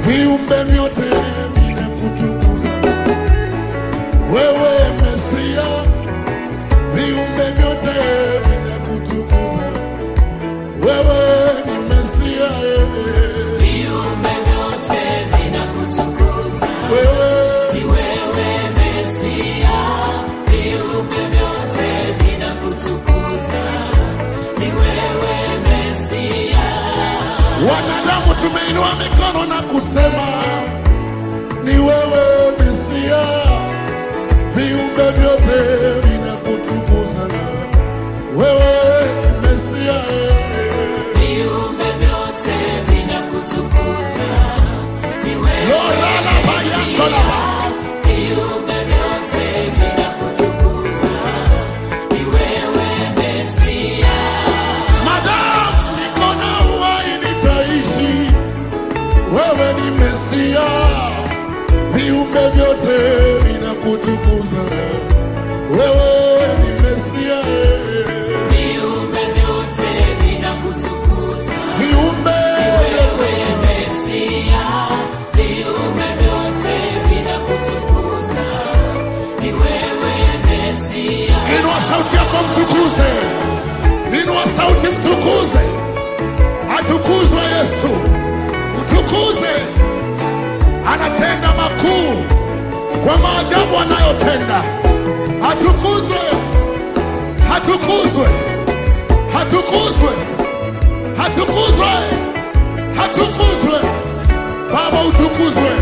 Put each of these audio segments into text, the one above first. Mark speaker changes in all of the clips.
Speaker 1: viumbe vyote vinakutukuza wewe Mesia, viumbe vyote vinakutukuza wewe ni Mesia, wewe
Speaker 2: Viumbe vyote vinakutukuza.
Speaker 1: wewe
Speaker 2: Ni wewe Mesia. Viumbe vyote vinakutukuza. Ni wewe Mesia.
Speaker 1: wanadamu tumeinua mikono na kusema ni wewe Mesia, viumbe vyote vinakutukuza wewe ni Mesia,
Speaker 2: Viumbe vyote vinakutukuza. Ni wewe
Speaker 1: lorala bayatolaba
Speaker 2: Viumbe vyote vinakutukuza. Ni wewe Mesia.
Speaker 1: Madam, niko na uhai nitaishi, wewe ni Mesia, viumbe vyote vinakutukuza, wewe ni Mesia,
Speaker 2: Viumbe vyote vinakutukuza.
Speaker 1: viumbe
Speaker 2: Wewe Mesia. Viumbe vyote vinakutukuza. Ni wewe Mesia.
Speaker 1: Inua sauti yako mtukuze, inua sauti mtukuze, atukuzwe Yesu, mtukuze, anatenda makuu kwa maajabu anayotenda. Atukuzwe, atukuzwe, atukuzwe, atukuzwe, atukuzwe, Baba utukuzwe.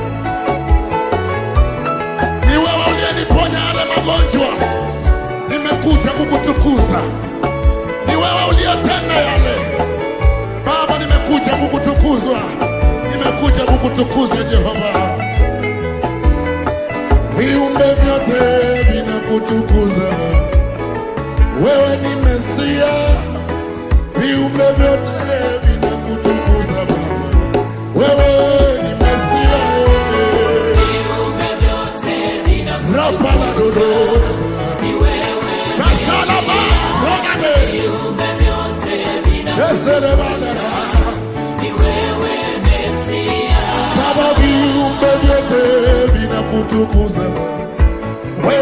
Speaker 1: Ni wewe uliyeniponya yale magonjwa nimekuja kukutukuza. Ni wewe uliyetenda yale Baba, nimekuja kukutukuzwa, nimekuja kukutukuza Jehova. Viumbe vyote vinakutukuza, wewe ni Mesia. Viumbe vyote vinakutukuza Baba, wewe ni Mesia.
Speaker 2: Viumbe vyote vinakutukuza.
Speaker 1: Rapala dodo
Speaker 2: Ni wewe
Speaker 1: kasalaba rogade
Speaker 2: Viumbe vyote vinakutukuza.
Speaker 1: eserebadara
Speaker 2: Ni wewe Mesia.
Speaker 1: Baba, viumbe vyote vinakutukuza,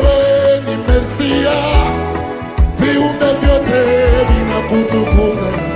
Speaker 1: wewe ni Mesia, viumbe vyote vinakutukuza,